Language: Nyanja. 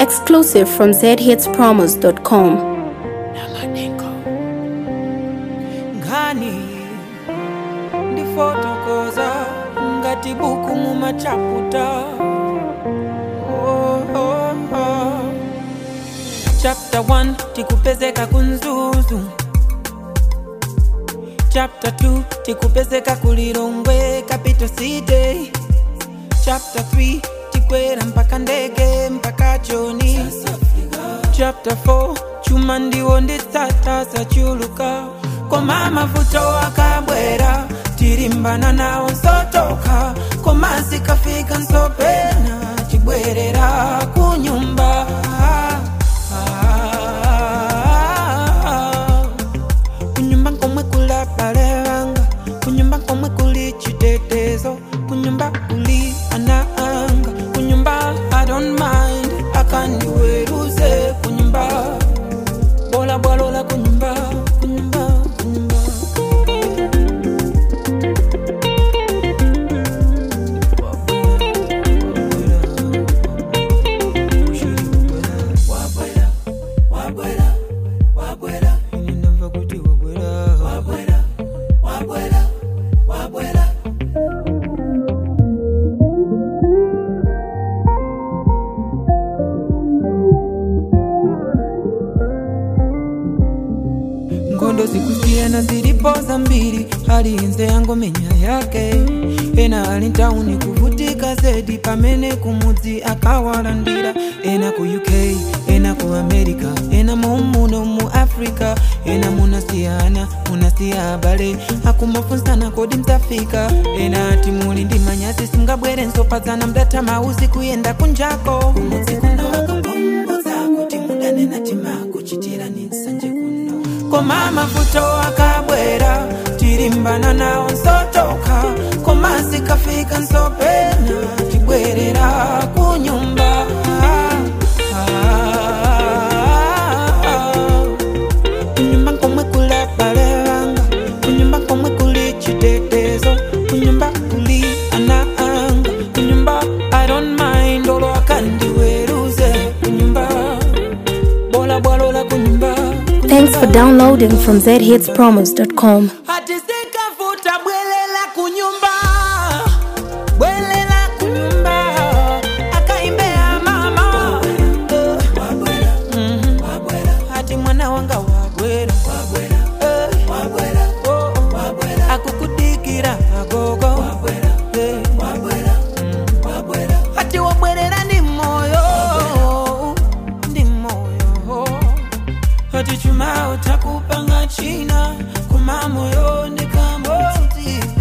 Exclusive from zhitspromos.com. ngani ndifotokoza ngati buku mumachaputa oh, oh, oh. chapter 1 tikupezeka kunzuzu chapter 2 tikupezeka kulilongwe capital city chapter 3 tikwera mpaka ndege mpaka choni chapter 4 chuma ndiwo nditsata zachuluka koma mavuto akabwera tilimbana nawo nsotoka koma zikafika nsopena chibwerera kunyumba kunyumba komwe kula bale anga kunyumba komwe kuli chitetezo kunyumba kuli ana anga kunyumba i don't mind akandiweruze kunyumba bola bwalola kunyumba kunyumba kunyumba Ninamva kuti wabwera ngondo zikusiyana zilipo za mbili hali inze yango menya yake ena ali ntauni kuvutika zedi pamene kumudzi akawalandira ena ku uk ena ku america ena mumuno mu africa ena munasiyana munasiya abale akumafunsana kodi mzafika ena ati muli ndi manyasi singabwere nsopadzana mdatha mauzi kuyenda kunjako kumudzi kuno akakumbudza kuti mudanena timakuchitirani nsanje kuno koma mavuto akabwera tilimbana nawo nsotoka koma zikafika nsopena tibwerera kunyumba kunyumba komwe kula bale anga kunyumba komwe kuli chitetezo kunyumba kuli ana anga kunyumba i don't mind olo akandiweruze kunyumba bola bwalola kunyumba Thanks for downloading from zhitspromos.com. hati sikavuta bwelela kunyumba bwelela kunyumba akaimbea mama Mhm. hati mwana wanga wabwera Eh. Oh, oh. akukudikira agogo Eh. Mm. hati wabwerera ndi moyo ndi moyo hati chuma utakupanga china kuma moyo ndikamoti